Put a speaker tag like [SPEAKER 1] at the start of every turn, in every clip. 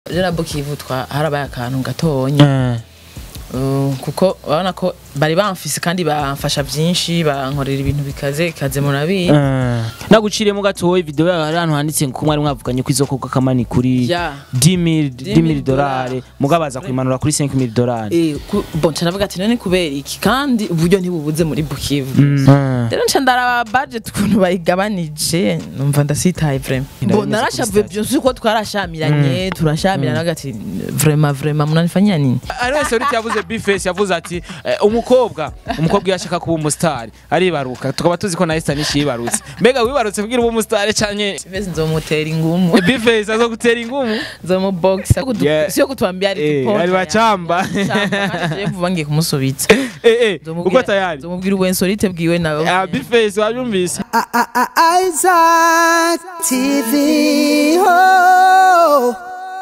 [SPEAKER 1] je na Bukivu twa harabaye akantu gatonya Uh, kuko urabona ko bari bamfise kandi bamfasha byinshi bankorera ibintu bikaze ikaze murabizi
[SPEAKER 2] naguciriyemo gatoya video yawe hari ahantu handitse ko mwari mwavuganye ko izokorwa kamani kuri
[SPEAKER 1] Ya.
[SPEAKER 2] 10000 10000
[SPEAKER 1] dolari.
[SPEAKER 2] dolari mugabaza kuimanura kuri 5000 dolari
[SPEAKER 1] Eh, ku- bon canavuga ati none kubera iki kandi uburyo ntibubuze muri Bukivu
[SPEAKER 2] Mm.
[SPEAKER 1] rero nca ndaraba budget ukuntu bayigabanije numva ndasitaye vraiment
[SPEAKER 2] Ndabimeze
[SPEAKER 1] bon
[SPEAKER 2] kuri
[SPEAKER 1] narashavuye
[SPEAKER 2] station.
[SPEAKER 1] byose ko twarashamiranye turashamirana agati vraiment vraiment munanifanyia nini
[SPEAKER 2] ari wese uriti yavuze bifesi yavuze ati eh, umukobwa umukobwa iyo ashaka kuba umusitari aribaruka tukaba tuzi ko na Esther nishi yibarutse mbega wibarutse kugira ube umusitari canke
[SPEAKER 1] Bese nzomutera ingumu
[SPEAKER 2] bifesi azo gutera ingumu
[SPEAKER 1] nzomuboxa
[SPEAKER 2] Yeah.
[SPEAKER 1] sio kutwambia ari
[SPEAKER 2] Eh,
[SPEAKER 1] tuponda
[SPEAKER 2] ari bacamba.
[SPEAKER 1] vuba ngiye kumusubitsa
[SPEAKER 2] eh eh
[SPEAKER 1] Nzomubwira-
[SPEAKER 2] uko tayari
[SPEAKER 1] nzomubwira uwensorite bwiwe nawe
[SPEAKER 2] ah bifesi wabyumvise
[SPEAKER 3] Isaac TV. Oh.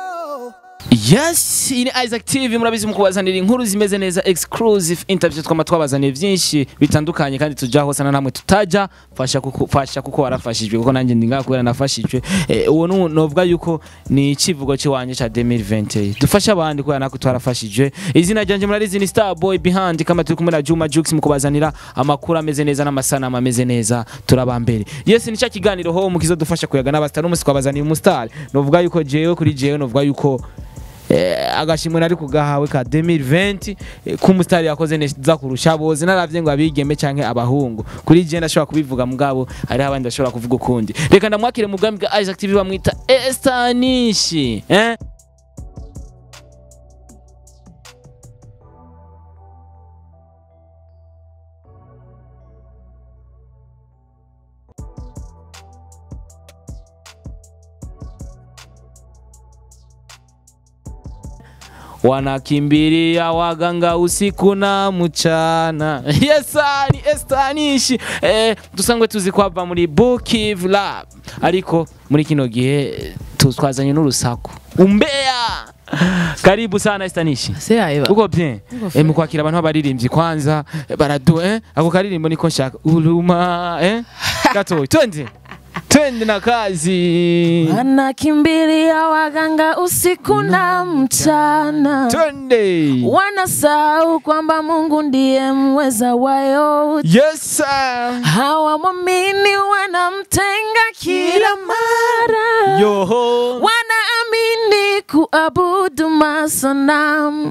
[SPEAKER 2] Yes, ini Isaac TV murabizi mukubazanira inkuru zimeze neza exclusive interview twama twabazaniye byinshi bitandukanye kandi tuja hose na namwe tutaja fasha kuko fasha kuko warafashijwe kuko nanjye ndinga kubera nafashijwe eh, uwo nu- novuga yuko ni ikivugo cy'iwanje ca 2020 dufasha abandi kubera nako twarafashijwe izina ryanje murarizi ni Star Boy behind kama turi kumwe na Juma Jux mukubazanira amakuru ameze neza n'amasanamu ameze neza turabambere yes ni cya kiganiro ho mukizo dufasha kuyaga n'abastar n'umusi twabazaniye umustar novuga yuko jewe kuri jewe novuga yuko eh, agashimwe nari kugahawe ka 2020 eh, k'umusitari yakoze neza kurusha bose naravye ngo abigeme canke abahungu kuri je ndashobora kubivuga mugabo hariho abandi bashobora kuvuga ukundi reka ndamwakire mu bwami bwa Isaac TV bamwita Estanishi eh wanakimbilia waganga usiku na mchana yesa ni estanishi eh, dusangwe tuzi kwava muri Bukiv Lab ariko muri kino gihe eh, tu- twazanye n'urusaku umbea karibu sana estanishi
[SPEAKER 1] se yaeba
[SPEAKER 2] uko bien eh, mu kwakira abantu b'abaririmbyi kwanza eh, baradu eh ako karirimbo niko nshaka uruma eh gatoyi twende twende na kazi
[SPEAKER 1] wanakimbilia waganga usiku na mchana
[SPEAKER 2] twende
[SPEAKER 1] wanasahau kwamba Mungu ndiye mweza wa yote
[SPEAKER 2] yes sir.
[SPEAKER 1] hawamwamini wanamtenga kila mara
[SPEAKER 2] yoho
[SPEAKER 1] wanaamini kuabudu masanamu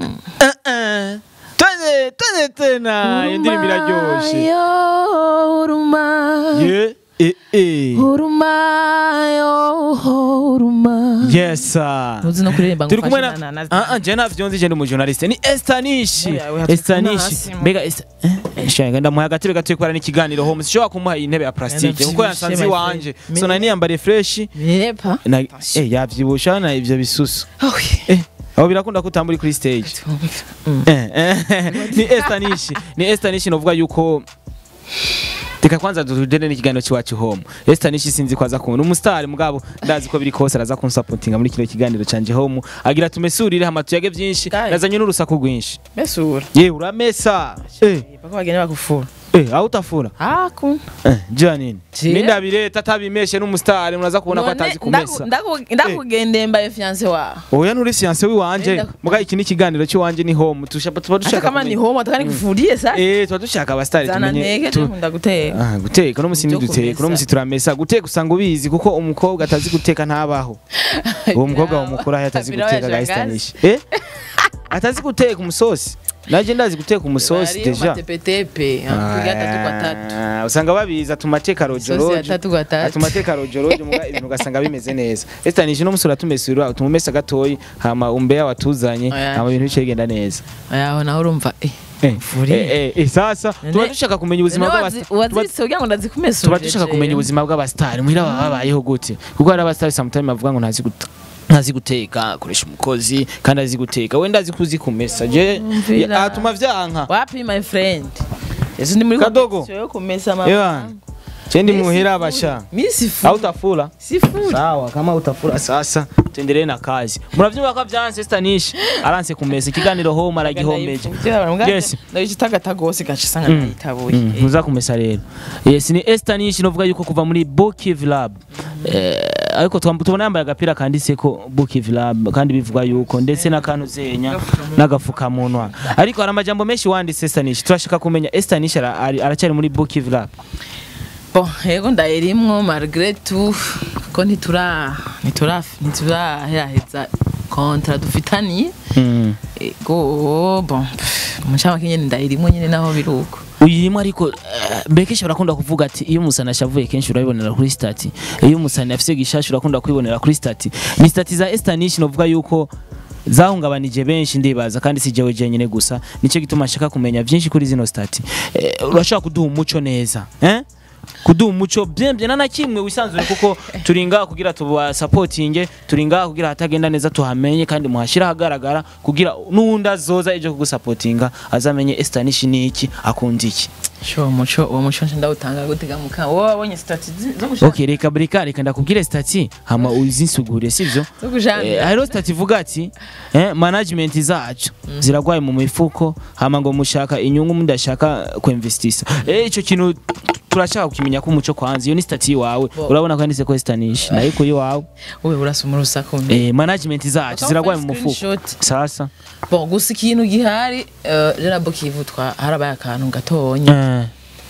[SPEAKER 2] twende twende tena iyo ndirimbo iraryoshe
[SPEAKER 1] yo huruma
[SPEAKER 2] ye eh eh
[SPEAKER 1] huruma yo huruma
[SPEAKER 2] yes sir.
[SPEAKER 1] ntuzi no kuririmba ngo
[SPEAKER 2] turi kumwe na
[SPEAKER 1] ufashe na- na-
[SPEAKER 2] ah ah je navyo nzi je ndi umujournaliste ni Estanishi
[SPEAKER 1] Oya, oya, turi
[SPEAKER 2] Estanishi
[SPEAKER 1] hasi, mu-
[SPEAKER 2] mbega Esta- eh, shenga ndamuha agatebe gatoye kubera n'ikiganiro home sishobora kumuha iyi ntebe ya plastique kuko
[SPEAKER 1] Yanavyibushe,
[SPEAKER 2] yansanze
[SPEAKER 1] my
[SPEAKER 2] iwanje
[SPEAKER 1] friend.
[SPEAKER 2] so nari niyambariye fresh
[SPEAKER 1] Birepa.
[SPEAKER 2] na eh yavyibusha na ivyo bisusu
[SPEAKER 1] Awi.
[SPEAKER 2] eh aho birakunda ko utambura kuri stage Eh, eh, ni Estanishi ni Estanishi novuga yuko Reka kwanza tudene n'ikiganiro cy'iwacu home. Esther nishi sinzi ko aza kubona umustar mugabo ndazi ko biri kose araza kunsapotinga muri kino kiganiro canje home. Agira tumesurire hama tuyage byinshi
[SPEAKER 1] Kare.
[SPEAKER 2] nazanye n'urusaku rwinshi.
[SPEAKER 1] Mesura.
[SPEAKER 2] Ye uramesa. Eh,
[SPEAKER 1] Bako bagenda bakufura.
[SPEAKER 2] eh aho utafura.
[SPEAKER 1] Aku.
[SPEAKER 2] Eh, jya nini?
[SPEAKER 1] Je.
[SPEAKER 2] Mindabire tatabimeshe n'umustar unaza kubona ko
[SPEAKER 1] None
[SPEAKER 2] atazi
[SPEAKER 1] ndaku-
[SPEAKER 2] kumesa.
[SPEAKER 1] ndaku- Ndakugendeye mbaye fiance wa.
[SPEAKER 2] Oya nuri science wiwanje.
[SPEAKER 1] Enda-
[SPEAKER 2] Muga iki ni ikiganiro cy'iwanje ni home. Tushapa tuba
[SPEAKER 1] Hata
[SPEAKER 2] dushaka.
[SPEAKER 1] kama ni
[SPEAKER 2] kumenya-
[SPEAKER 1] home atakani kufurie sa.
[SPEAKER 2] Eh, tuba dushaka abastari
[SPEAKER 1] Zana
[SPEAKER 2] tumenye.
[SPEAKER 1] nteke
[SPEAKER 2] tu-
[SPEAKER 1] ndakunda guteka.
[SPEAKER 2] Ah, guteka no musi
[SPEAKER 1] Ibyo
[SPEAKER 2] ntiduteka
[SPEAKER 1] kumesa.
[SPEAKER 2] no musi turamesa guteka usanga ubizi kuko umukobwa atazi guteka ntabaho uwo mukobwa wamukura atazi
[SPEAKER 1] Birabaye
[SPEAKER 2] guteka
[SPEAKER 1] shangazi.
[SPEAKER 2] gahistanisha eh atazi guteka umusosi naje ndazi guteka umusosi
[SPEAKER 1] Bariyo
[SPEAKER 2] deja
[SPEAKER 1] matepetepe. Kugira tatu kwa tatu.
[SPEAKER 2] Ah, usanga babiza tumateka
[SPEAKER 1] Sosi ya
[SPEAKER 2] rojorojo
[SPEAKER 1] tatu kwa tatu.
[SPEAKER 2] tumateka rojorojo muga ibintu ugasanga bimeze neza estanisha no musura tumesura tumumesa gatoyi hama umbeya watuzanye
[SPEAKER 1] Oya.
[SPEAKER 2] hama ibintu bice bigenda neza
[SPEAKER 1] Ayaho naho urumva eh.
[SPEAKER 2] eh
[SPEAKER 1] Mvuriye.
[SPEAKER 2] eh, eh, eh, sasa tuba
[SPEAKER 1] None-
[SPEAKER 2] dushaka kumenya ubuzima
[SPEAKER 1] None
[SPEAKER 2] bw'abasta
[SPEAKER 1] wazi-
[SPEAKER 2] tuba-
[SPEAKER 1] Waziritse kugira ngo ndazikumesure.
[SPEAKER 2] tuba dushaka kumenya ubuzima bw'abasitari muhira baba babayeho gute kuko hari abasitari sometimes bavuga ngo ntazi gute ntazi guteka akoresha umukozi kandi azi guteka wenda azi kuzi kumesa je
[SPEAKER 1] Umvira.
[SPEAKER 2] atuma vyanka
[SPEAKER 1] Wapi my friend? Yesu ndi muri
[SPEAKER 2] Kadogo.
[SPEAKER 1] competition yo kumesa
[SPEAKER 2] Ewa.
[SPEAKER 1] mama.
[SPEAKER 2] je ndi muhira abasha
[SPEAKER 1] Mimi sifu.
[SPEAKER 2] au utafula
[SPEAKER 1] Sifu.
[SPEAKER 2] sawa kama utafula sasa tuendelee na kazi muravyumva ko vyanse stanish aranse kumesa ikiganiro home aragihomeje Yes.
[SPEAKER 1] ndabicitagata gose gashasanga ndayitabuye
[SPEAKER 2] Mm, ntuza kumesa rero yes ni Esther nishi novuga yuko kuva muri Bukiv Lab eh, ariko twam- tubona yambaye agapira kanditseko Bukivu Lab kandi bivuga yuko ndetse n'akantu zenya n'agafukamunwa ariko hari amajambo menshi wanditse Stanish turashaka kumenya Stanish ara- ari- aracyari muri Bukivu Lab
[SPEAKER 1] bon yego ndayirimwo malgré tout ko ntitura ntitura ntituraheraheza kontra dufitaniye
[SPEAKER 2] mm.
[SPEAKER 1] ego bon umucamake nyene ndayirimwo nyene naho biruko
[SPEAKER 2] uyirimo ariko eh, mbere kenshi barakunda kuvuga ati iyo umusani ashavuye kenshi urabibonera kuri stati iyo umusani afise gishasha urakunda kwibonera kuri stati ni stati za Estanish novuga yuko zahungabanije benshi ndibaza kandi si jewe jenyine gusa nicyo gituma nshaka kumenya byinshi kuri zino stati eh, urashaka kuduha umuco neza eh? kuduha umuco byembye na na kimwe wisanzure kuko turi ngaha kugira tubasapotinge turi ngaha kugira hatagenda neza tuhamenye kandi muhashira ahagaragara kugira n'uwundi azoza ejo kugusapotinga azamenye Estanish ni iki akunda iki
[SPEAKER 1] sho uwo muco uwo muco nje ndawutanga gutega muka wowe wabonye stati zi- zo gushaka
[SPEAKER 2] okay reka reka reka ndakubwire stati hama uzinsugure sivyo
[SPEAKER 1] zo kujana
[SPEAKER 2] Eh, hariho stati ivuga ati eh, management zacu ziragwaye mu mifuko hama ngo mushaka inyungu mudashaka kuinvestisa eh ico kintu turashaka kumenya ko umuco kwanza iyo ni stati wawe
[SPEAKER 1] Bo.
[SPEAKER 2] urabona ko yanditse ko Estanish nayo kuri wawe
[SPEAKER 1] wowe urasoma urusaku
[SPEAKER 2] eh, management zacu
[SPEAKER 1] Bakaba
[SPEAKER 2] ziragwaye mu
[SPEAKER 1] bafite
[SPEAKER 2] mufuko
[SPEAKER 1] screenshot.
[SPEAKER 2] sasa
[SPEAKER 1] bon gusa ikintu gihari eh, jana Bukivu twa harabaye akantu gatonya
[SPEAKER 2] eh,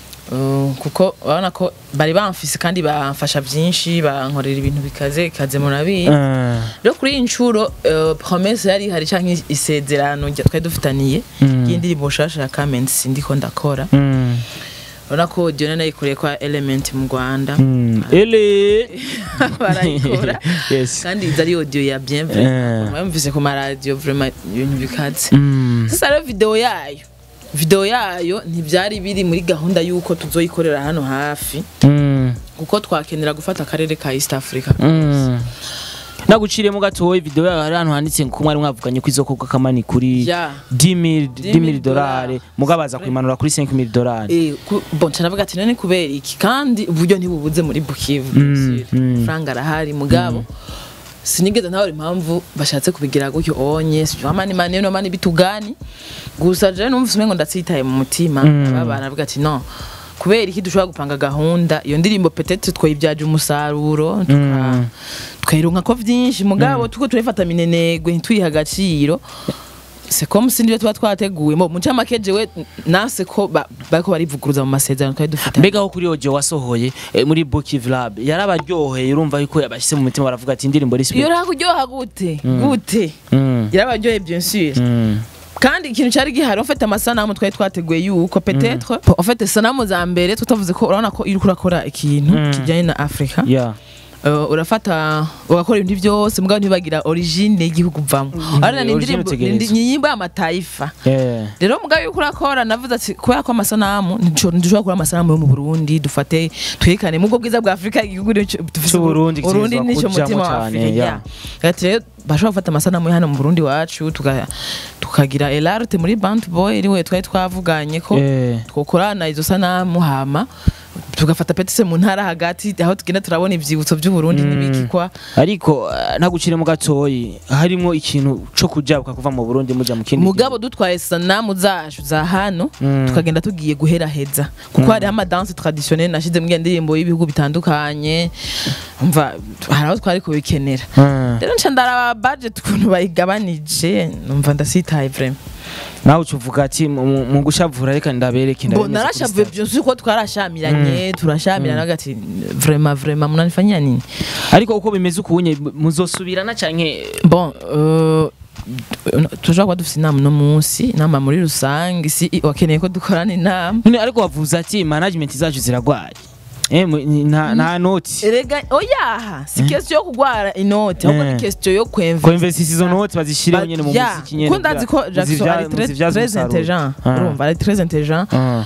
[SPEAKER 1] Uh, kuko urabona ko bari bamfise kandi bamfasha byinshi bankorera ibintu bikaze bikaze murabizi
[SPEAKER 2] eh,
[SPEAKER 1] rero kuri iyi nshuro uh, promesse yari hari canke isezerano rya twari dufitaniye
[SPEAKER 2] Mm.
[SPEAKER 1] y'indirimbo nshasha ya Kamenzi sindiko ndakora
[SPEAKER 2] mm,
[SPEAKER 1] urabona ko Diona nayikoreye kwa Element mu Rwanda
[SPEAKER 2] mm. ele
[SPEAKER 1] barayikora
[SPEAKER 2] yes
[SPEAKER 1] kandi izi ari audio ya bienvenue
[SPEAKER 2] Eh.
[SPEAKER 1] bamvise ku maradiyo vraiment ibintu bikaze
[SPEAKER 2] mm.
[SPEAKER 1] sasa rero video yayo video yayo ntibyari biri muri gahunda y'uko tuzoyikorera hano hafi
[SPEAKER 2] Mm.
[SPEAKER 1] kuko twakenera gufata akarere ka East Africa
[SPEAKER 2] Mm. naguciriye mu gatoya video yawe hari ahantu handitse ko mwari mwavuganye ko izokorwa kamani kuri
[SPEAKER 1] ya
[SPEAKER 2] 10000 10000
[SPEAKER 1] dolari.
[SPEAKER 2] dolari mugabaza kuimanura kuri 5000 dolari
[SPEAKER 1] Eh, ku- bon canavuga ati none kubera iki kandi uburyo ntibubuze muri Bukivu
[SPEAKER 2] Mm, mm.
[SPEAKER 1] franga arahari mugabo sinigeze ntabona impamvu bashatse kubigira gutyo onye sijua mani mani no mani bitugani gusa je numvise umengo ndatsitaye mu mutima
[SPEAKER 2] Mm.
[SPEAKER 1] abana navuga ati no kubera iki dushobora gupanga gahunda iyo ndirimbo petete twayibyaje umusaruro tuka
[SPEAKER 2] Mm.
[SPEAKER 1] twayironka ko vyinshi mugabo tuko turayifata minenegwe ntituyiha agaciro c'est comme si nibyo tuba twateguye mu mucamake jewe nase ko ba- bariko barivuguruza mu masezerano twari dufite
[SPEAKER 2] mbega aho kuri audio wasohoye eh, muri Bukivu Lab yarabaryoheye urumva yuko yabashyize mu mutima baravuga ati indirimbo
[SPEAKER 1] iyo
[SPEAKER 2] respect
[SPEAKER 1] rakuryoha gute gute
[SPEAKER 2] Mm.
[SPEAKER 1] yarabaryoheye bien sûr
[SPEAKER 2] Mm.
[SPEAKER 1] kandi ikintu cyari gihari ufite amasanamu twari twateguye yuko peut-être ufite sanamu za mbere tutavuze ko urabona ko iri kurakora ikintu
[SPEAKER 2] Mm.
[SPEAKER 1] kijyanye na Afrika
[SPEAKER 2] yeah
[SPEAKER 1] Uh, urafata ugakora ibintu byose mugabo ntibagira origine y'igihugu uvamo arana ni
[SPEAKER 2] origine
[SPEAKER 1] indirimbo
[SPEAKER 2] utegerezwa.
[SPEAKER 1] ni nyimbo y'amataifa
[SPEAKER 2] yeah
[SPEAKER 1] rero mugabo yuko urakora navuze ati kubera ko amasanamu ntidushobora ntidushobora gukora amasanamu yo mu Burundi dufate twerekane mu bwo bwiza bwa Afrika igihugu nico dufise
[SPEAKER 2] C'u Burundi
[SPEAKER 1] Burundi
[SPEAKER 2] kitegerezwa
[SPEAKER 1] nico
[SPEAKER 2] kujamwo
[SPEAKER 1] mutima wa
[SPEAKER 2] cane,
[SPEAKER 1] Afrika
[SPEAKER 2] yeah.
[SPEAKER 1] ya ati rero bashobora gufata amasanamu yo hano mu Burundi wacu tuka- tukagira elarte muri band boy riwe twari twavuganye ko
[SPEAKER 2] Eh.
[SPEAKER 1] twokorana izo sanamu hama tugafata petese mu ntara hagati aho tugenda turabona ivyibutso by'u Burundi n'ibikikwa
[SPEAKER 2] ariko eh, nagucire mu gatoyi harimo ikintu co kujabuka kuva mu Burundi muja mu kindi
[SPEAKER 1] mugabo dutwaye sanamu zacu za hano
[SPEAKER 2] Mm.
[SPEAKER 1] tukagenda tugiye guheraheza kuko hariho amadanse traditionnel nashize mu ndirimbo y'ibihugu bitandukanye umva hari aho twari kubikenera
[SPEAKER 2] gihugu.
[SPEAKER 1] rero nca ndaraba budget ukuntu bayigabanije numva ndasitaye vraiment
[SPEAKER 2] nawe ucuvuga ati mu- mu mu gushavura reka ndabereke
[SPEAKER 1] bo
[SPEAKER 2] ndabemeze kuri
[SPEAKER 1] narashavuye
[SPEAKER 2] stage.
[SPEAKER 1] byose uko twarashamiranye turashamirana agati vraiment vraiment munanifanyia nini
[SPEAKER 2] ariko uko bimeze ukunye muzosubirana canke
[SPEAKER 1] bon euh, tushobora kuba dufite inama uno munsi inama muri rusange si wakeneye ko dukorana inama
[SPEAKER 2] none ariko wavuze ati management zacu ziragwaye eh mu- ni- nta nta noti
[SPEAKER 1] erega oyaha si question yo kugwara inoti ahubwo
[SPEAKER 2] Eh.
[SPEAKER 1] ni question yo
[SPEAKER 2] ko
[SPEAKER 1] kwemva
[SPEAKER 2] investisi izo noti bazishireho nyene mu
[SPEAKER 1] Ya,
[SPEAKER 2] muziki nyene
[SPEAKER 1] ko ndazi ko
[SPEAKER 2] kugira
[SPEAKER 1] Jackson
[SPEAKER 2] muzivya-
[SPEAKER 1] ari très-
[SPEAKER 2] muzivyaze
[SPEAKER 1] très
[SPEAKER 2] umusaruro.
[SPEAKER 1] intelligent
[SPEAKER 2] Ah.
[SPEAKER 1] urumva ari très intelligent
[SPEAKER 2] Ah.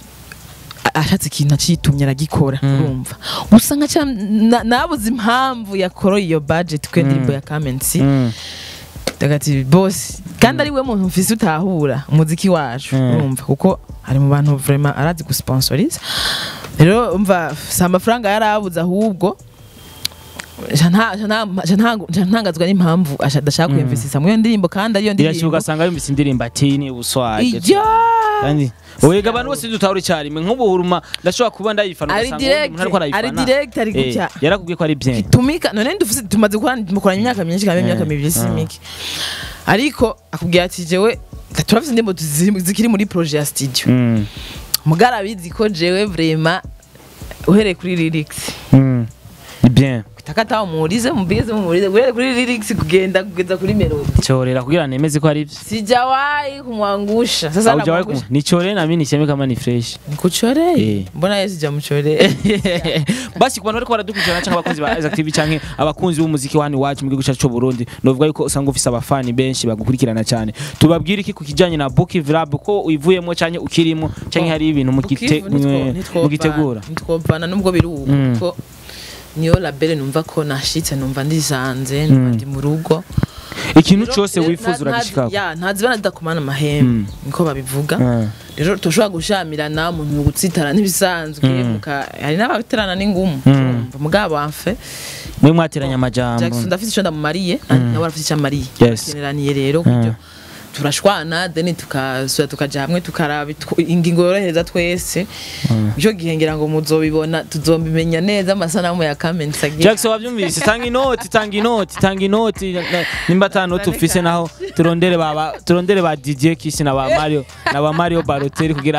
[SPEAKER 1] a- ashatse ikintu acitumye aragikora urumva gusa nka ca- na- nabuze impamvu yakoroye iyo budget ko indirimbo ya Kamenzi
[SPEAKER 2] Mm.
[SPEAKER 1] ndagati boss kandi ari we muntu mfise utahura umuziki wacu
[SPEAKER 2] Mm.
[SPEAKER 1] urumva kuko ari mu bantu vraiment arazi gusponsoriza rero umva si amafaranga yarabuze ahubwo nca nta- nca nta- nca nta- nca ntangazwa n'impamvu asha- adashaka kwiyumvisisa muri iyo ndirimbo kandi ariyo
[SPEAKER 2] irashyira
[SPEAKER 1] ndirimbo
[SPEAKER 2] ugasanga yumvise indirimbo ati ni ubuswaje
[SPEAKER 1] ijya
[SPEAKER 2] kandi wega abantu bose dutahura icyarimwe nk'ubuhuruma ndashobora kuba ndayifana
[SPEAKER 1] ari
[SPEAKER 2] ugasanga uwundi
[SPEAKER 1] direct
[SPEAKER 2] muntu ariko arayifana
[SPEAKER 1] ari direct ari
[SPEAKER 2] Eh,
[SPEAKER 1] gutya
[SPEAKER 2] yarakubwiye ko ari bien
[SPEAKER 1] tumika none dufise tumaze gukora mukoranye imyaka myinshi kandi imyaka
[SPEAKER 2] Eh,
[SPEAKER 1] mibiri si
[SPEAKER 2] ah.
[SPEAKER 1] mike ariko akubwira ati jewe turafise indirimbo tuzi- zikiri muri projet ya studio
[SPEAKER 2] Mm,
[SPEAKER 1] mugara abizi ko jewe vraiment uhereye kuri lyrics
[SPEAKER 2] mm. ni bien
[SPEAKER 1] takata umurize mubwize mumurize uhereye kuri lyrics kugenda kugeza kuri melody
[SPEAKER 2] chorera kugira nemeze ko ari ibyo
[SPEAKER 1] sijawahi kumwangusha sasa
[SPEAKER 2] au jawahi
[SPEAKER 1] namwangusha
[SPEAKER 2] ni chorera na mimi niseme kama ni fresh
[SPEAKER 1] nikuchoreye
[SPEAKER 2] Eh.
[SPEAKER 1] mbona yeye sijamuchoreye
[SPEAKER 2] basi ku bantu bariko baradukurikirana cyangwa abakunzi ba Isaac TV canke abakunzi b'umuziki wa hano iwacu mu gihugu cyacu cy'u Burundi novuga yuko usanga ufise abafani benshi bagukurikirana cyane tubabwire iki ku kijanye na Book Vrab ko uyivuyemo canke ukirimo canke hari ibintu mugite- mugitegura
[SPEAKER 1] ntitwopfana nubwo biri ubu
[SPEAKER 2] Mm.
[SPEAKER 1] kuko niyo labele numva ko nashitse numva ndisanze numva
[SPEAKER 2] Mm.
[SPEAKER 1] ndi mu rugo
[SPEAKER 2] ikintu
[SPEAKER 1] Rero-
[SPEAKER 2] cyose
[SPEAKER 1] rero
[SPEAKER 2] wifuza
[SPEAKER 1] nta-
[SPEAKER 2] uragishikako
[SPEAKER 1] nta- ya ntazibana zidakomana amahembe
[SPEAKER 2] Mm.
[SPEAKER 1] niko babivuga
[SPEAKER 2] Ah.
[SPEAKER 1] rero tushobora gushamirana umuntu gutsitara ntibisanzwe
[SPEAKER 2] Mm.
[SPEAKER 1] muka- hari n'abaterana n'ingumu
[SPEAKER 2] Mm.
[SPEAKER 1] urumva mugabo amfe
[SPEAKER 2] mwe mwateranya amajambo
[SPEAKER 1] Jackson ndafite icyo ndamumariye nawe arafite icyo amariye
[SPEAKER 2] Yes.
[SPEAKER 1] tukeneraniye rero kubyo turashwana then tukasubira tukaja hamwe tukaraba itw- ingingo yorohereza twese icyo gihe ngira ngo muzobibona tuzobimenya neza amasanamu ya comments agiye
[SPEAKER 2] Jackson wabyumvise tanga inoti tanga inoti tanga inoti na- na- nimba ata noti ufise naho turondere baba turondere ba DJ Kiss na ba Mario na ba Mario Balotelli kugira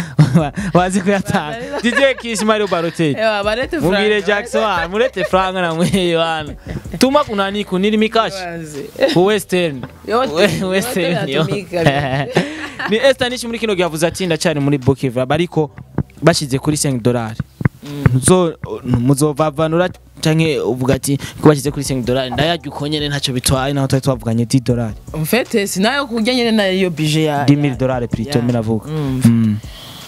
[SPEAKER 2] bazi kuyatanga DJ Kiss Mario Balotelli
[SPEAKER 1] Ewa, barete
[SPEAKER 2] mubwire
[SPEAKER 1] Frank.
[SPEAKER 2] Jackson ah, murete franga na mweyo wana tuma kunani kuniri mikashi
[SPEAKER 1] Bazi.
[SPEAKER 2] ku Western
[SPEAKER 1] Yote,
[SPEAKER 2] We-
[SPEAKER 1] yote
[SPEAKER 2] Western yo.
[SPEAKER 1] yatumika.
[SPEAKER 2] ni Esther nishi muri kino gihe avuze ati ndacyari muri Bokiva ariko bashize kuri 5 dollars muzo muzovavanura canke uvuga ati ko bashyize kuri 5 dollars ndayarya uko nyene ntacyo bitwaye naho twari twavuganye 10 dollars
[SPEAKER 1] mfete sinayo kurya nyene nayo bije ya
[SPEAKER 2] 10000 dollars plutôt
[SPEAKER 1] ya-
[SPEAKER 2] miravuga
[SPEAKER 1] Mm.
[SPEAKER 2] Mm.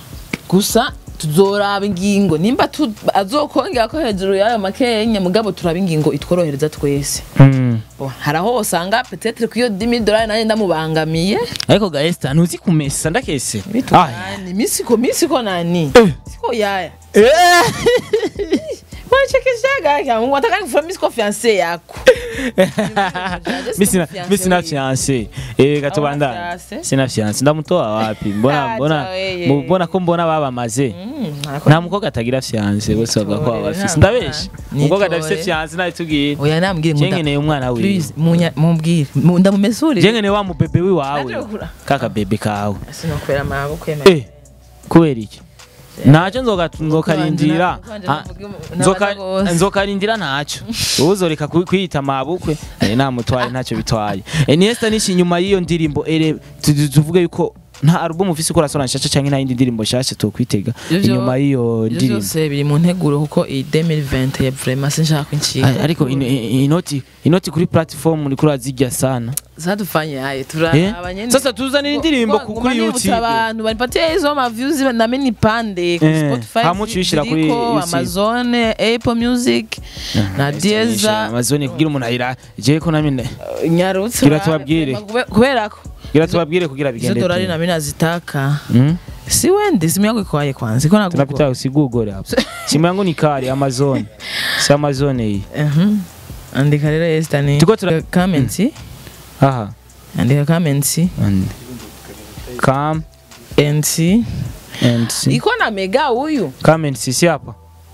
[SPEAKER 1] gusa tuzoraba ingingo nimba tu- azokongera ko hejuru y'ayo makenya mugabo turaba ingingo itworohereza twese
[SPEAKER 2] Mm.
[SPEAKER 1] Bon, hari aho usanga petetre ku iyo dimi dolari nanjye ndamubangamiye
[SPEAKER 2] ariko ga Esther ntuzi kumesa ndakese Ah.
[SPEAKER 1] bitugani misiko misiko nani
[SPEAKER 2] Eh.
[SPEAKER 1] siko yaya
[SPEAKER 2] Eh.
[SPEAKER 1] wachekeshaga kya mungu ataka kufura misiko fiance yako
[SPEAKER 2] Mimi sina mimi sina fiancé. Eh gatubanda.
[SPEAKER 1] Hauna fiancé?
[SPEAKER 2] Sina fiancé. Ndamutoa wapi? Mbona
[SPEAKER 1] Acha
[SPEAKER 2] mbona
[SPEAKER 1] weye.
[SPEAKER 2] mu- mbona ko mbona babamaze.
[SPEAKER 1] Mm, nako-
[SPEAKER 2] Nta mukobwa atagira fiancé bose bavuga ko
[SPEAKER 1] Nitore,
[SPEAKER 2] abafise.
[SPEAKER 1] nta
[SPEAKER 2] Ndabeshe.
[SPEAKER 1] mwana.
[SPEAKER 2] Umukobwa
[SPEAKER 1] Nitore.
[SPEAKER 2] adafise fiancé nawe tubwire.
[SPEAKER 1] oya nambwire ngo nda-
[SPEAKER 2] Jengeneye umwana wiwe.
[SPEAKER 1] please munya- mumbwire Mu- ndamumesurire
[SPEAKER 2] Jengeneye wa mubebe wiwawe.
[SPEAKER 1] Naje kugura.
[SPEAKER 2] Kaka bebe kawe.
[SPEAKER 1] sinokwera amaboko kwemera
[SPEAKER 2] Eh. Kubera iki? Ntacyo nzoga nzokarindira.
[SPEAKER 1] Kwanje
[SPEAKER 2] Ah,
[SPEAKER 1] navuga-
[SPEAKER 2] nzoka-
[SPEAKER 1] nabaza gose.
[SPEAKER 2] nzokarindira ntacyo uzoreka ku- kwiyita mabukwe eh, namutwaye ntacyo bitwaye Eh, ni Esther nishi nyuma y'iyo ndirimbo ere tu- tu- tuvuge yuko nta album ufise ukora sona nshasha canke nta yindi ndirimbo nshasha tokwitega
[SPEAKER 1] Ivyo-
[SPEAKER 2] inyuma y'iyo
[SPEAKER 1] Ibyo
[SPEAKER 2] ndirimbo
[SPEAKER 1] byose biri mu nteguro kuko iyi 2020 ya vraiment sinshaka inshinga
[SPEAKER 2] Ah, ariko in- in- inoti inoti kuri platform uriko urazirya sana
[SPEAKER 1] zadufanye haye
[SPEAKER 2] Eh?
[SPEAKER 1] turaba nyene
[SPEAKER 2] sasa tuzanira indirimbo ku- kuri youtube
[SPEAKER 1] abantu banipatie izo ma views na mini pande ku
[SPEAKER 2] Eh,
[SPEAKER 1] Spotify
[SPEAKER 2] hamwe ucishira kuri
[SPEAKER 1] ziriko,
[SPEAKER 2] YouTube.
[SPEAKER 1] Amazon Apple Music na Deezer
[SPEAKER 2] amazone kugira umuntu ayira jewe ko nami nda-
[SPEAKER 1] nyarutse
[SPEAKER 2] Gira tubabwire.
[SPEAKER 1] Kube- kubera ko
[SPEAKER 2] gira tubabwire kugira
[SPEAKER 1] izo
[SPEAKER 2] bigende
[SPEAKER 1] dolari
[SPEAKER 2] tu.
[SPEAKER 1] na mimi nazitaka
[SPEAKER 2] Mm?
[SPEAKER 1] si wende simu yangu iko aye kwanza iko na
[SPEAKER 2] tunapita usigugore hapo simu yangu ni kari amazon si amazon hii
[SPEAKER 1] Mhm. andika rero Esther ni
[SPEAKER 2] Tuko tura-
[SPEAKER 1] comments
[SPEAKER 2] aha
[SPEAKER 1] andika comments
[SPEAKER 2] and come
[SPEAKER 1] and see
[SPEAKER 2] and see
[SPEAKER 1] iko na mega huyu
[SPEAKER 2] come and see si hapa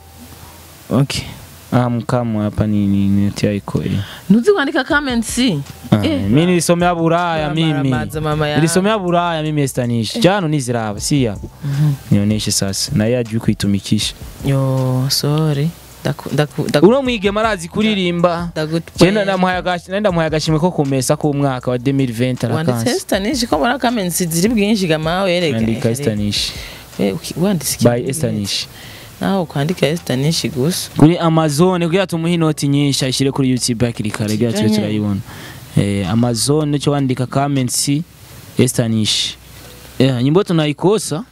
[SPEAKER 1] okay
[SPEAKER 2] ah mkamu hapa ni ni ni tia iko hii
[SPEAKER 1] ntuzi kwandika comments
[SPEAKER 2] Ah,
[SPEAKER 1] Eh.
[SPEAKER 2] mimi nilisomea Buraya mimi
[SPEAKER 1] Maramaza mama ya
[SPEAKER 2] nilisomea Buraya mimi Estanish jano niziraba si hapa nionyeshe sasa na yeye ajui kuitumikisha
[SPEAKER 1] yo sorry ndaku ndaku ndaku
[SPEAKER 2] uno mwigema arazi kuririmba Jenda ndamuhaye agashi nenda muhaye agashimwe ko kumesa ku mwaka wa 2020
[SPEAKER 1] wanditse
[SPEAKER 2] arakansi
[SPEAKER 1] Estanish ko mbona comments ziri bwinshi gama wereka
[SPEAKER 2] andika Estanish
[SPEAKER 1] Eh, uki- wanditse
[SPEAKER 2] by
[SPEAKER 1] ikintu
[SPEAKER 2] Estanish
[SPEAKER 1] naho ukwandika Estanish gusa
[SPEAKER 2] kuri Amazon kugira tumuhe inoti nyinshi ayishyire kuri YouTube hakiri kare kugira tube
[SPEAKER 1] Sibyo
[SPEAKER 2] turayibona eh, Amazon cyo wandika comments Estanish eh, nyimbo tunaikosa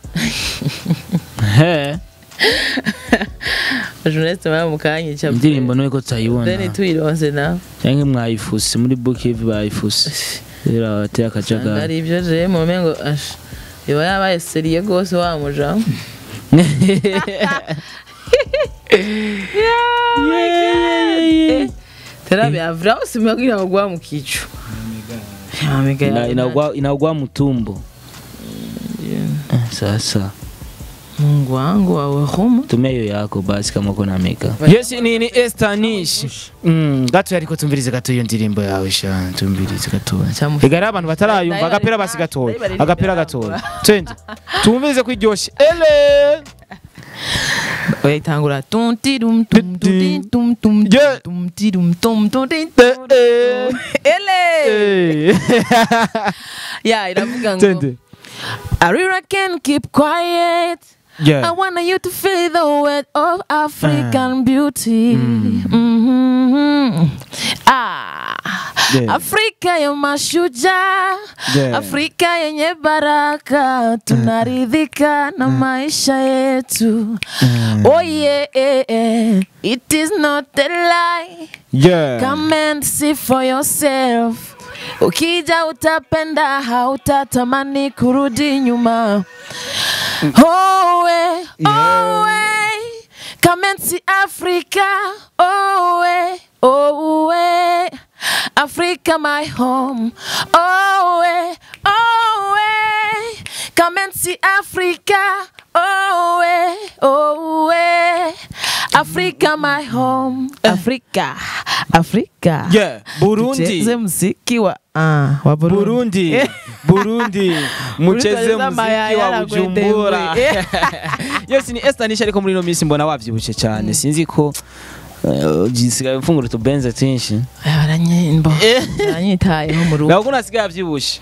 [SPEAKER 2] he
[SPEAKER 1] journalist mama mukanye cha
[SPEAKER 2] indirimbo nuko tutayibona
[SPEAKER 1] then tuyironse na
[SPEAKER 2] cyangwa mwayifuse muri Bookiv bayifuse rero bateye akajagari
[SPEAKER 1] ari ibyo je mu mengo ash yoba yabaye seriye gose wa muja Eh, terabe avra usimwagira kugwa mu kicu Ya, mega
[SPEAKER 2] Ina-
[SPEAKER 1] ya-
[SPEAKER 2] inaugua inaugua mtumbo Eh, sasa
[SPEAKER 1] Mungu wangu wawe humu
[SPEAKER 2] tumia hiyo yako basi kama uko na meka yes ni ni Estanish mm gato yariko tumvirize gato iyo ndirimbo yawe sha tumvirize gato
[SPEAKER 1] Cyamufi-
[SPEAKER 2] igara abantu batarayumva
[SPEAKER 1] Ndayibari-
[SPEAKER 2] agapera basi gatoya
[SPEAKER 1] ndayibari
[SPEAKER 2] agapera
[SPEAKER 1] n'ibirango.
[SPEAKER 2] gatoya twende tumvirize kwiryoshe ele
[SPEAKER 1] oya itangura tum tirum tum tum tin, tum tum
[SPEAKER 2] Yeah.
[SPEAKER 1] tum tirum tum tum tin,
[SPEAKER 2] Eh,
[SPEAKER 1] tum
[SPEAKER 2] eh.
[SPEAKER 1] ele
[SPEAKER 2] Eh.
[SPEAKER 1] ya iravuga ngo
[SPEAKER 2] twende
[SPEAKER 1] Arira can keep quiet I
[SPEAKER 2] yeah
[SPEAKER 1] want you to feel the weight of African beauty. Mhm. Ah,
[SPEAKER 2] Yeah.
[SPEAKER 1] Afrika ya mashujaa,
[SPEAKER 2] Yeah.
[SPEAKER 1] Afrika yenye baraka, tunaridhika na maisha yetu. Oh yeah, eh, eh. it is not a lie.
[SPEAKER 2] yeah
[SPEAKER 1] Come and see for yourself. Ukija utapenda, hautatamani kurudi nyuma. Oh, eh, oh, eh. Come and see Africa. Oh, eh, oh, eh. Africa, my home. Oh, eh, oh, eh. Come and see Africa. Oh, eh, oh, eh. Africa, my home. Africa, Africa.
[SPEAKER 2] yeah Burundi
[SPEAKER 1] Tucheze muziki wa ah, wa Burundi.
[SPEAKER 2] Burundi Burundi mucheze
[SPEAKER 1] Burundi
[SPEAKER 2] muziki
[SPEAKER 1] mayaya
[SPEAKER 2] wa
[SPEAKER 1] na
[SPEAKER 2] Bujumbura
[SPEAKER 1] gwedengwe.
[SPEAKER 2] yes ni Estanish ariko muri ino minsi mbona wavyibushe cyane sinzi ko eh, gisigaye mfungura utubenze twinshi
[SPEAKER 1] Aya, baranyimbo baranyitayeho mu rugo
[SPEAKER 2] ntabwo unasigaye avyibushe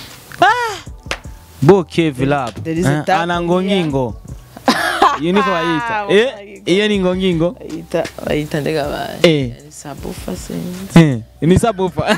[SPEAKER 2] Boke Vilab
[SPEAKER 1] There is a tap
[SPEAKER 2] ana ngongingo iyo niko bayita eh iyo ni ngongingo
[SPEAKER 1] bayita bayita ndega baye
[SPEAKER 2] eh
[SPEAKER 1] Ni sabufa sinzi
[SPEAKER 2] eh ni sabufa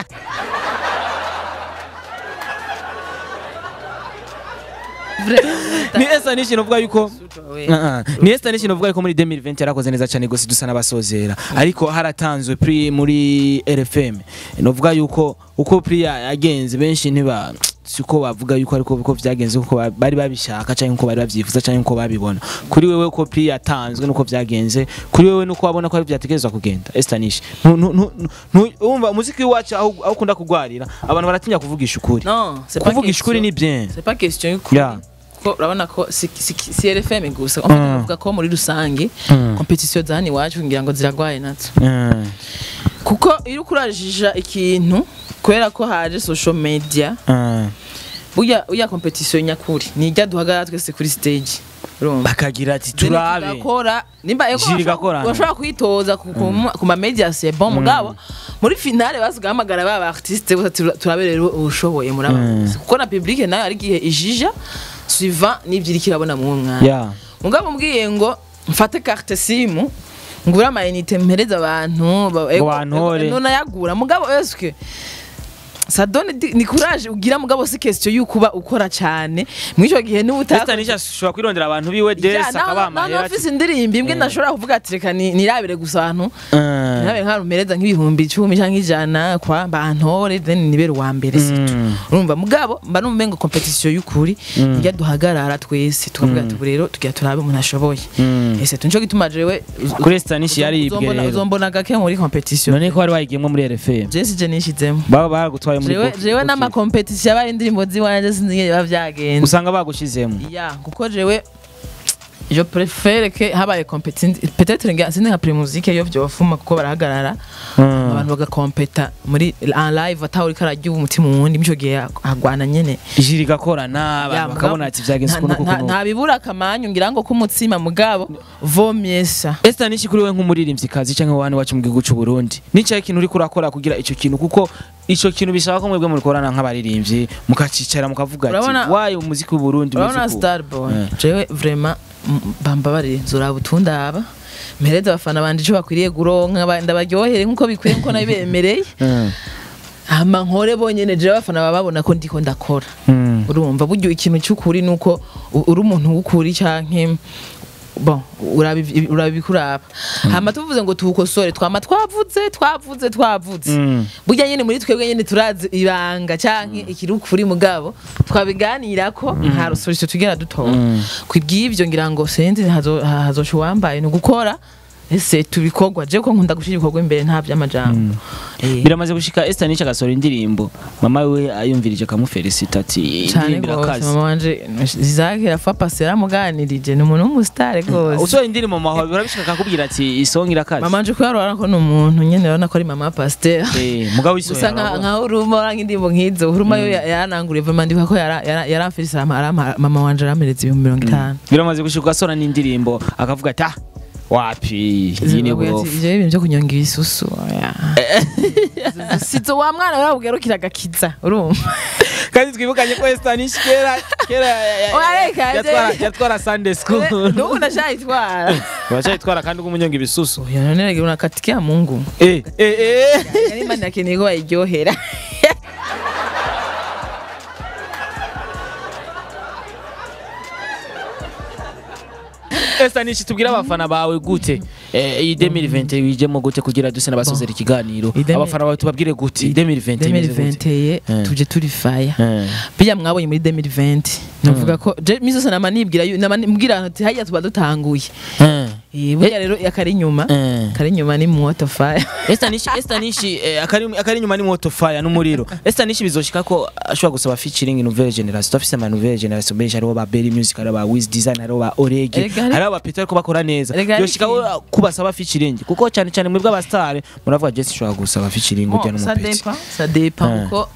[SPEAKER 2] ni Estanish novuga yuko
[SPEAKER 1] we
[SPEAKER 2] Uh-uh. ni Estanish novuga yuko muri 2020 yarakoze neza cyane gose dusa n'abasozera ariko haratanzwe pri muri RFM novuga yuko uko pri ya- yagenze benshi ntiba siko bavuga yuko ariko uko vyagenze kuko ba- bari babishaka cyangwa uko bari bavyifuza cyangwa uko babibona kuri wewe uko pri yatanzwe nuko vyagenze kuri wewe nuko wabona ko ari vyategerezwa kugenda Estanish Nu- nu- nu- nu- umva umuziki wacu aho aho ukunda kugwarira abantu baratinya kuvugisha ukuri
[SPEAKER 1] non c'est pas
[SPEAKER 2] kuvugisha ukuri ni
[SPEAKER 1] question
[SPEAKER 2] bien
[SPEAKER 1] c'est pas question y'ukuri
[SPEAKER 2] Yeah.
[SPEAKER 1] ko urabona ko si si- si RFM gusa en fait bavuga ko muri rusange competition zani iwacu ngira ngo ziragwaye nazo
[SPEAKER 2] Mm.
[SPEAKER 1] kuko iyo ukurajija ikintu kubera ko haje social media
[SPEAKER 2] Mm.
[SPEAKER 1] burya burya competition nyakuri nijya duhagarara twese kuri stage urumva
[SPEAKER 2] bakagira ati
[SPEAKER 1] Then
[SPEAKER 2] turabe
[SPEAKER 1] tugakora nimba eko
[SPEAKER 2] Jiri
[SPEAKER 1] bashobora-
[SPEAKER 2] igakorana.
[SPEAKER 1] bashobora kwitoza ku- ku ma- ku ma media c'est bon mugabo muri finale basigahamagara ba artiste bose tura- turabe rero ushoboye muri aba bose kuko na public nayo ari gihe ijija suivant n'ibyo iriko irabona mu mwanya
[SPEAKER 2] Yeah.
[SPEAKER 1] mugabo mbwiye ngo mfate carte simu ngura amayinite mpereza abantu ba- ego-
[SPEAKER 2] bantore.
[SPEAKER 1] ego, nonayagura mugabo eske ça donne di- ni courage ugira mugabo si question yuko uba ukora cyane mw'ico gihe niba utaka
[SPEAKER 2] Estanish ashobora kwirondera abantu biwe des akabaha amahera
[SPEAKER 1] ofisi indirimbo imbwe ndashobora kuvuga ati reka ni- nirabire gusa ahantu
[SPEAKER 2] Mm.
[SPEAKER 1] nirabire nk'arumereza nk'ibihumbi icumi cyangwa ijana kwa bantore then nibere uwa mbere situ
[SPEAKER 2] Mm.
[SPEAKER 1] urumva mugabo mba numva ngo competition y'ukuri njya duhagarara twese tukavuga ati ubu rero tugira turabe umuntu ashoboye
[SPEAKER 2] Mm.
[SPEAKER 1] ese tunco gituma jewe
[SPEAKER 2] kuri Estanish yaribwe
[SPEAKER 1] uzombona-
[SPEAKER 2] rero
[SPEAKER 1] uzombona gake muri competition
[SPEAKER 2] none ko wari wayigiyemo muri RFM
[SPEAKER 1] je sije nishizemo
[SPEAKER 2] baba bagutwaye muri
[SPEAKER 1] jewe
[SPEAKER 2] Book-
[SPEAKER 1] jewe
[SPEAKER 2] Book-
[SPEAKER 1] n'amakompetisiyo yabaye indirimbo ziwanje sinzi biba vyagenze
[SPEAKER 2] usanga bagushizemo
[SPEAKER 1] ya kuko jewe je préfère que habaye competition peut-être nga sindi nka primusique yo vyofuma kuko barahagarara
[SPEAKER 2] Mm.
[SPEAKER 1] abantu bagakompeta muri en live ataho uriko ararya umutima uwundi mico gihe agwana nyene
[SPEAKER 2] ijiri igakorana
[SPEAKER 1] Ya,
[SPEAKER 2] abantu
[SPEAKER 1] mugabo,
[SPEAKER 2] bakabona ati vyagenze
[SPEAKER 1] nta-
[SPEAKER 2] kuno
[SPEAKER 1] nta- nta-
[SPEAKER 2] kuko
[SPEAKER 1] nta bibura akamanyu ngira ngo k'umutsima mugabo vomyesa
[SPEAKER 2] Estanish kuri we nk'umuririmvyikazi canke wani wacu mu gihugu c'u Burundi nicaye ikintu uriko urakora kugira ico kintu kuko ico kintu bisaba ko mwebwe murikorana nk'abaririmbyi mukacicara mukavuga ati
[SPEAKER 1] Urabona-
[SPEAKER 2] wayo umuziki w'u Burundi umeze
[SPEAKER 1] urabona
[SPEAKER 2] uku."
[SPEAKER 1] starboy
[SPEAKER 2] Eh.
[SPEAKER 1] jewe vraiment m- bambabarire nzuraba utundaba mpereza abafana banje ico bakwiriye guronka ba- ndabaryohere nk'uko bikwiye nkuko nabibemereye
[SPEAKER 2] Mm.
[SPEAKER 1] hama nkore bonyene jewe abafana baba babona ko ndiko ndakora
[SPEAKER 2] Mm.
[SPEAKER 1] urumva buryo ikintu cy'ukuri nuko u- uri umuntu w'ukuri canke bon urabi- urabikuraba hama tuvuze ngo tuwukosore twama twavuze twavuze twavuze
[SPEAKER 2] Mm.
[SPEAKER 1] burya nyene muri twebwe nyene turazi ibanga canke ikiri ukuri mugabo twabiganirako nta rusoresho tugera dutora kwibw'ivyo ngira ngo sinzi hazo- hazosha uwambaye ni ugukora ese tubikorwa je ko nkunda gushira ibikorwa imbere nta vy'amajambo Eh.
[SPEAKER 2] biramaze gushika Esther Niche agasohora indirimbo mama we ayumvirije akamufelicita ati
[SPEAKER 1] cyane
[SPEAKER 2] indirimbo
[SPEAKER 1] rwose
[SPEAKER 2] irakaze
[SPEAKER 1] mama wanje zake rafa pasi yaramuganirije ni umuntu w'umusitari rwose
[SPEAKER 2] usohora indirimbo mama wawe birabishika akakubwira ati isonga irakaze
[SPEAKER 1] mama wanje kubera urabona ko ni umuntu nyene urabona ko ari mama pasiteri
[SPEAKER 2] Eh, mugabo
[SPEAKER 1] gusa
[SPEAKER 2] isohora
[SPEAKER 1] nka
[SPEAKER 2] arabona.
[SPEAKER 1] nka uruma uranga indirimbo nk'izo uruma yo ya- yarananguriye vema ndibuka ko yara- yara- yaramfise ama- arama- mama wanje aramereza ibihumbi mirongo itanu
[SPEAKER 2] biramaze gushika asohora n'indirimbo akavuga ati ah wapi iyi ni
[SPEAKER 1] Zimbabwe ati,
[SPEAKER 2] burofu
[SPEAKER 1] ivyo ibintu vyo kunyonga ibisusu oya. sizo wa mwana urabubwira agakiza urumva
[SPEAKER 2] kandi twibukanye ko Esther Niche kera kera ya- ya-
[SPEAKER 1] Oya, reka,
[SPEAKER 2] yatwara
[SPEAKER 1] je-
[SPEAKER 2] yatwara Sunday school
[SPEAKER 1] nubu ndashayitwara
[SPEAKER 2] uracayitwara kandi umunyonga ibisusu
[SPEAKER 1] oya none rege unakatikia mungu
[SPEAKER 2] eh eh eh
[SPEAKER 1] yari imana yakeneye ko bayiryohera
[SPEAKER 2] Esther Niche tubwira abafana bawe gute eh iyi 2020 wijemo gute kugira duse n'abasozera ikiganiro
[SPEAKER 1] Iyi 2020
[SPEAKER 2] abafana bawe tubabwire gute 2020 imeze gute?
[SPEAKER 1] 2020
[SPEAKER 2] Eh.
[SPEAKER 1] tuje turi faya
[SPEAKER 2] Eh.
[SPEAKER 1] bijya mwabonye muri 2020 navuga ko je misi yose nama nibwira yu- nama mbwira ati hajya tuba dutanguye
[SPEAKER 2] Eh.
[SPEAKER 1] Eh, burya rero akari inyuma
[SPEAKER 2] Eh.
[SPEAKER 1] kari inyuma ni moto fire
[SPEAKER 2] Esther Niche Esther Niche eh, akari akari inyuma ni moto fire n'umuriro Esther Niche bizoshika ko ashobora gusaba featuring nouvelle generation tufise ama nouvelle generation benshi hariho ba Berry Music hariho ba Wiz Design hariho ba Orege
[SPEAKER 1] Erega hari-
[SPEAKER 2] hariho ba Peter ko bakora neza
[SPEAKER 1] Erega hari
[SPEAKER 2] yoshika ko kubasaba featuring kuko cyane cyane mwebwe abastar muravuga Jesse ushobora gusaba featuring ujya
[SPEAKER 1] Bon, ça
[SPEAKER 2] n'umupeti
[SPEAKER 1] dépend ça dépend
[SPEAKER 2] Eh.
[SPEAKER 1] kuko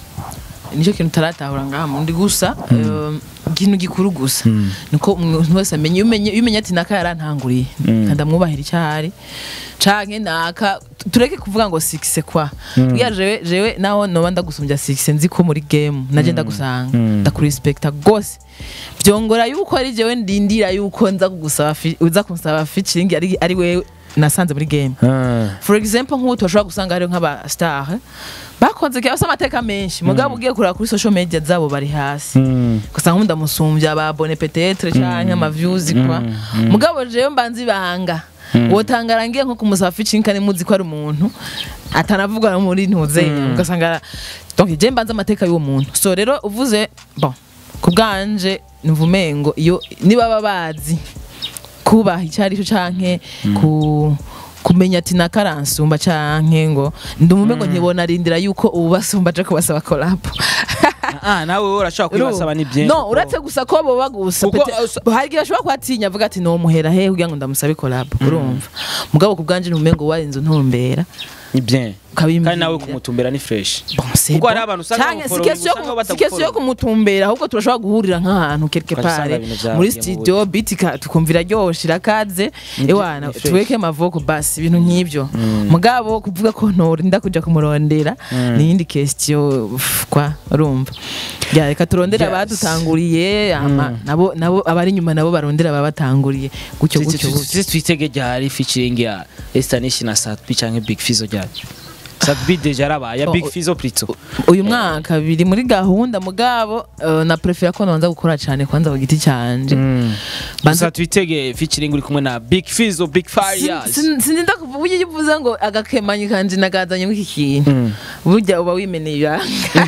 [SPEAKER 1] nicyo kintu utaratahura ngaha mundi gusa eh, ikintu gikuru gusa niko umuntu wese amenya iyo umenye iyo umenye ati naka yarantanguriye ndamwubahira icyari canke naka tureke kuvuga ngo sikise kwa bwiya jewe jewe naho noba ndagusumbya sikise nzi ko muri game naje ndagusanga ndakurespecta gose vyongora yuko ari jewe ndindira yuko nza kugusaba fi- uza kunsaba featuring ari ari wewe nasanze muri game for example nk'ubu turashobora gusanga hariho nk'aba star bakoze kera bafise amateka menshi mugabo ugiye kureba kuri social media zabo bari hasi ugasanga nk'ubu ndamusumbya ababone petetre canke ama views kwa mugabo jewe mbanza ibanga wotangara ngiye nko kumusaba featuring kandi muzi ko ari umuntu atanavuga no muri ntuzenya ugasanga donc je mbanza amateka y'uwo muntu so rero uvuze bon ku bwanje numva umengo iyo niba baba bazi kubaha icyo ari cyo canke ku kumenya ati nakaransumba canke ngo ndumume ngo ntibona arindira yuko ubu basumba aje kubasaba collab
[SPEAKER 2] ah nawe wowe urashobora kwibasaba ni byinshi
[SPEAKER 1] no uretse gusa ko boba gusa
[SPEAKER 2] Kuko,
[SPEAKER 1] pete-
[SPEAKER 2] uh, sa-
[SPEAKER 1] hari igihe ashobora kuhatinya avuga ati nomuhera he kugira ngo ndamusabe collab urumva mugabo ku bwanje ntumengo ngo warinze untumbera
[SPEAKER 2] ni bien
[SPEAKER 1] ukabimbwira.
[SPEAKER 2] kandi nawe kumutumbera ni fresh
[SPEAKER 1] Bon, c'est
[SPEAKER 2] Kuko
[SPEAKER 1] bon.
[SPEAKER 2] hari abantu usanga
[SPEAKER 1] Canke si
[SPEAKER 2] bamufollow,
[SPEAKER 1] question yo
[SPEAKER 2] usanga
[SPEAKER 1] kumu-
[SPEAKER 2] batagufollow.
[SPEAKER 1] si question yo kumutumbera ahubwo turashobora guhurira nk'ahantu quelque
[SPEAKER 2] Ukajya usanga
[SPEAKER 1] part
[SPEAKER 2] ibintu byagiye
[SPEAKER 1] muri
[SPEAKER 2] mu
[SPEAKER 1] studio beat ika- tukumvira ryoshe irakaze ewana
[SPEAKER 2] ni fresh.
[SPEAKER 1] tuweke amavoko basi ibintu nk'ibyo mugabo kuvuga ko ntorinda kuja kumurondera ni iyindi question uf, kwa urumva ya reka turondere
[SPEAKER 2] Yes.
[SPEAKER 1] abadutanguriye ama nabo nabo abari inyuma nabo barondera ababatanguriye gutyo gutyo gutyo
[SPEAKER 2] tuzi twitege ryari featuring ya Esther Niche na Satbi canke Big Fizzo ryari Satbi deja yarabaye ya
[SPEAKER 1] Oh,
[SPEAKER 2] Big
[SPEAKER 1] oh.
[SPEAKER 2] Fizzo plutôt
[SPEAKER 1] uyu mwaka biri muri gahunda mugabo eh, na prefera ko nbanza gukora cyane kwanza ku giti canje Banza-
[SPEAKER 2] gusa twitege featuring uri kumwe na Big Fizzo Big Fire
[SPEAKER 1] sinzinda kuvuga uburyo iyo uvuze ngo agakemanyi kanje nagazanye iki kintu burya uba wimeneye ibanga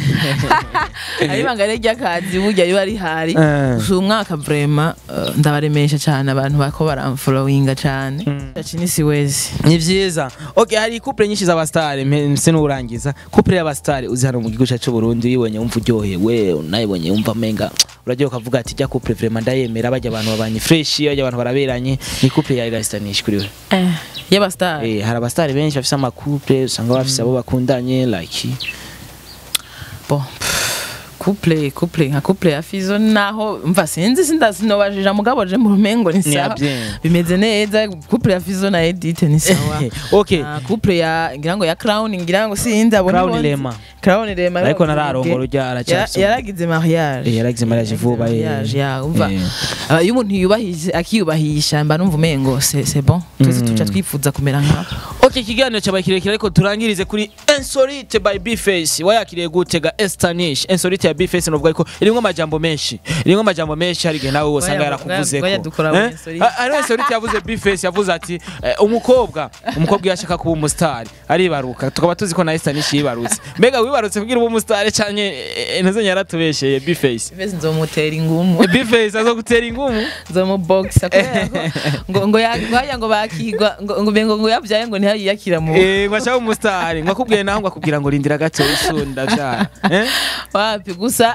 [SPEAKER 1] ari ibanga rero ry'akazi burya riba rihari
[SPEAKER 2] Eh.
[SPEAKER 1] gusa uyu mwaka vrema eh, ndabaremesha cyane abantu bako baramfolowinga cyane cinisi wezi
[SPEAKER 2] ni vyiza okay hari couple nyinshi z'abastare mse n'urangiza couple y'abastare uzi hano mu gihugu cyacu cy'u Burundi uyibonye wumva uryohewe unayibonye wumva menga urajya ukavuga ati jya couple vraiment ndayemera bajya abantu babanye fresh bajya abantu baraberanye ni couple ya Irastanish kuri we
[SPEAKER 1] y'abasitari
[SPEAKER 2] eh hari abastare benshi bafise ama couple usanga bafise abo bakundanye like
[SPEAKER 1] bon couple couple nka couple ya fizo naho mva sinzi sinda sinobajija mugabo je mu rumengo ni
[SPEAKER 2] Ni ya
[SPEAKER 1] sawa
[SPEAKER 2] bien.
[SPEAKER 1] bimeze neza couple ya fizo na edith ni sawa
[SPEAKER 2] okay
[SPEAKER 1] Ah, couple ya ngira ngo ya crown ngira ngo sinzi abone
[SPEAKER 2] Crown
[SPEAKER 1] bonzi.
[SPEAKER 2] Rema.
[SPEAKER 1] crown rema
[SPEAKER 2] Ariko nararongora urya aracyafise
[SPEAKER 1] Yara- yaragize mariage
[SPEAKER 2] Eh, yaragize mariage vuba, eh.
[SPEAKER 1] mariage ya umva
[SPEAKER 2] Eh.
[SPEAKER 1] Ah, iyo umuntu yubahije akiyubahisha mba numva umengo c'est c'est bon twese tuca twifuza kumera nkabo
[SPEAKER 2] okay ikiganiro cyabaye kirekire ariko turangirize kuri insolite by bface wayakiriye gutega estanish insolite ya bface novuga ariko irimwo amajambo menshi irimwo amajambo menshi hari igihe nawe wosanga
[SPEAKER 1] Baya-
[SPEAKER 2] yarakuvuze
[SPEAKER 1] baya
[SPEAKER 2] ko
[SPEAKER 1] dukora
[SPEAKER 2] Eh?
[SPEAKER 1] muri Insolite.
[SPEAKER 2] Ha- hariho insolite yavuze bface yavuze ati eh, umukobwa umukobwa iyo ashaka kuba umusitari aribaruka tukaba tuzi ko na estanish yibarutse mbega wibarutse kugira ube umusitari canke eh, ntazenya yaratubesheye bface
[SPEAKER 1] Bese nzomutera ingumu
[SPEAKER 2] bface azogutera ingumu
[SPEAKER 1] nzomubogisa kubera ko ngo ngo yagwaya ngo bakigwa ngo ngo bengo ngo yabyaye ngo ntiyakira mu
[SPEAKER 2] Eh, ngo ashaka umusitari ngo akubwiye naho ngo akubwira ngo rindira gato isunda vyara eh?
[SPEAKER 1] wapi gusa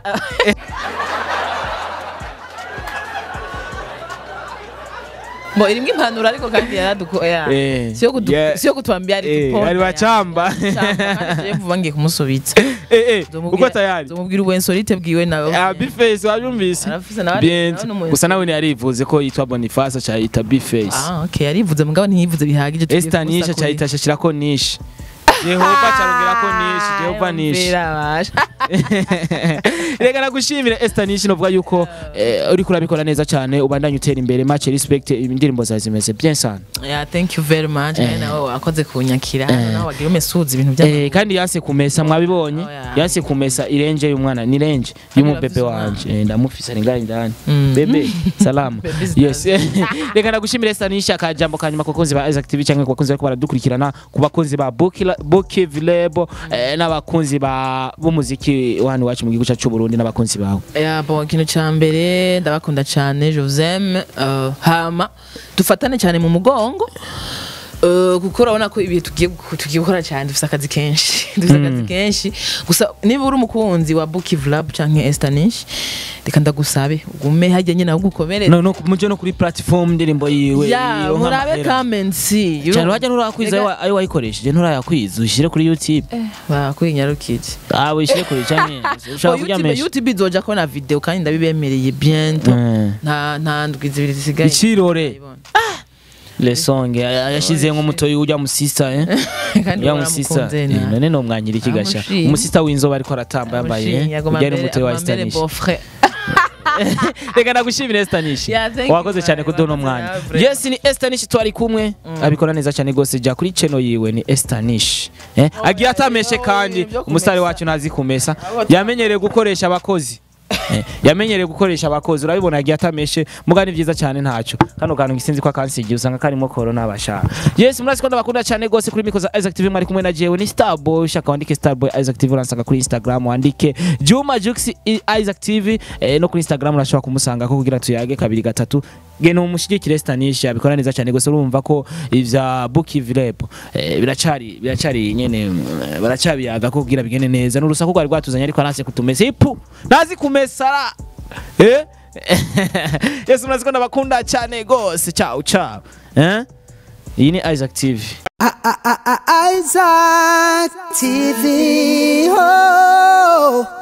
[SPEAKER 1] Bo irimwe impanuro ariko kandi yaraduko ya
[SPEAKER 2] Eh,
[SPEAKER 1] siyo kudu
[SPEAKER 2] yeah.
[SPEAKER 1] siyo kutwambia ari
[SPEAKER 2] Eh,
[SPEAKER 1] tuponda
[SPEAKER 2] ari wacamba.
[SPEAKER 1] kandi vuba ngiye kumusubitsa
[SPEAKER 2] Eh, eh,
[SPEAKER 1] Nzomubwira-
[SPEAKER 2] uko tayari
[SPEAKER 1] nzomubwira uwensolite bwiwe nawe
[SPEAKER 2] Ah, bface wabyumvise
[SPEAKER 1] Arafise nawe-
[SPEAKER 2] Bien.
[SPEAKER 1] nawe n'umu-
[SPEAKER 2] gusa nawe ntiyarivuze ko yitwa boniface acayita bface
[SPEAKER 1] ah okay yarivuze mugabo ntiyivuze bihagije tugiye
[SPEAKER 2] esta nishe
[SPEAKER 1] kumusa kuri-
[SPEAKER 2] acayita ashashirako nishe jehova carongera ko nishe jehova nishe
[SPEAKER 1] Yumvira basha.
[SPEAKER 2] reka nagushimire esta nishe novuga yuko eh, uriko urabikora neza cyane ubandanye utera imbere match respect indirimbo zawe zimeze bien sana
[SPEAKER 1] Yeah, thank you very much.
[SPEAKER 2] Eh.
[SPEAKER 1] Eh. nawe wakoze kunyakira
[SPEAKER 2] Eh.
[SPEAKER 1] nawe wagira umesuza ibintu bya
[SPEAKER 2] Eh, kandi yanse kumesa mwabibonye
[SPEAKER 1] Oh, yeah.
[SPEAKER 2] yanse kumesa irenje y'umwana ni renje y'umubebe
[SPEAKER 1] urafise
[SPEAKER 2] wanje Eh, ndamufise ari ngaho indani
[SPEAKER 1] Mm.
[SPEAKER 2] bebe salama
[SPEAKER 1] Bebe is
[SPEAKER 2] yes reka ndagushimire stanisha akajambo kanyuma ku bakunzi ba Isaac TV cyangwa ku bakunzi bariko baradukurikirana ku bakunzi ba Boki Vilebo eh, n'abakunzi ba b'umuziki wa hano iwacu mu gihugu cyacu cy'u Burundi n'abakunzi bawe
[SPEAKER 1] Yeah, bon, ikintu cya mbere ndabakunda cyane je vous aime uh, hama dufatane cyane mu mugongo Uh, kuko urabona ko ibihe tugiye gu- tugiye gukora cyane dufite akazi kenshi dufite akazi kenshi gusa niba uri umukunzi wa Buki Vlab canke Estanish reka ndagusabe ugume hajya nyine aho gukomerera
[SPEAKER 2] no no muje no kuri platform ndirimbo yiwe
[SPEAKER 1] ya
[SPEAKER 2] ironka
[SPEAKER 1] murabe
[SPEAKER 2] amahera.
[SPEAKER 1] kamensi
[SPEAKER 2] cyane wajya nturakwiza ayo- ayo wayikoresheje nturayakwiza ushyire kuri YouTube
[SPEAKER 1] bakwinyarukije
[SPEAKER 2] ah wishyire kuri cyane ushaka kurya menshi
[SPEAKER 1] YouTube izoja ko na video kandi ndabibemereye bientôt
[SPEAKER 2] Mm.
[SPEAKER 1] nta nta ndwi zibiri zisigaye
[SPEAKER 2] ikirore
[SPEAKER 1] Ndayibona.
[SPEAKER 2] lesonge yashize nk'umutoyi ujya musista eh
[SPEAKER 1] kandi
[SPEAKER 2] ya musista
[SPEAKER 1] waramukunze
[SPEAKER 2] eh,
[SPEAKER 1] na-
[SPEAKER 2] none no mwanyira ikigasha
[SPEAKER 1] Amushimye.
[SPEAKER 2] umusista w'inzoba ariko aratamba yambaye
[SPEAKER 1] Amushimye,
[SPEAKER 2] eh,
[SPEAKER 1] agoma
[SPEAKER 2] ujyane
[SPEAKER 1] mbere-
[SPEAKER 2] umutoyi wa
[SPEAKER 1] agoma mbere
[SPEAKER 2] Stanish
[SPEAKER 1] beau-frère.
[SPEAKER 2] reka nagushimire Stanish
[SPEAKER 1] Yeah, thank you,
[SPEAKER 2] wakoze cyane
[SPEAKER 1] man.
[SPEAKER 2] kuduha uno
[SPEAKER 1] Wakoze
[SPEAKER 2] mwanya
[SPEAKER 1] nawe,
[SPEAKER 2] yes ni Stanish twari kumwe abikora neza cyane gose jya kuri channel yiwe ni Stanish eh agiye atameshe
[SPEAKER 1] oh,
[SPEAKER 2] kandi
[SPEAKER 1] ibyo kumesa.
[SPEAKER 2] umusare wacu ntazi kumesa
[SPEAKER 1] Abo-
[SPEAKER 2] yamenyereye gukoresha abakozi Eh, yamenyereye gukoresha abakozi urabibona yagiye atameshe muga ni byiza cyane ntacyo kano kantu gisinzi ko akansigiye usanga karimo corona bashaka yes murazi ko ndabakunda cyane gose kuri miko za Isaac TV mwari kumwe na jewe ni Starboy ushaka wandike Starboy Isaac TV uransanga kuri Instagram wandike Juma Jux I- Isaac TV eh, no kuri Instagram urashobora kumusanga ko kugira tuyage kabiri gatatu gena umushigikire Stanish abikora neza cyane gose urumva ko ivya Buki Vilebo eh, biracari biracari nyene mm, baracabiyaga ko kugira bigene neza n'urusaku rwari rwatuzanye ariko aranse kutumesa ipu nazi kumesara eh Yesu murazi ko ndabakunda cyane gose ciao ciao eh iyi ni Isaac TV
[SPEAKER 3] Isaac TV. Oh.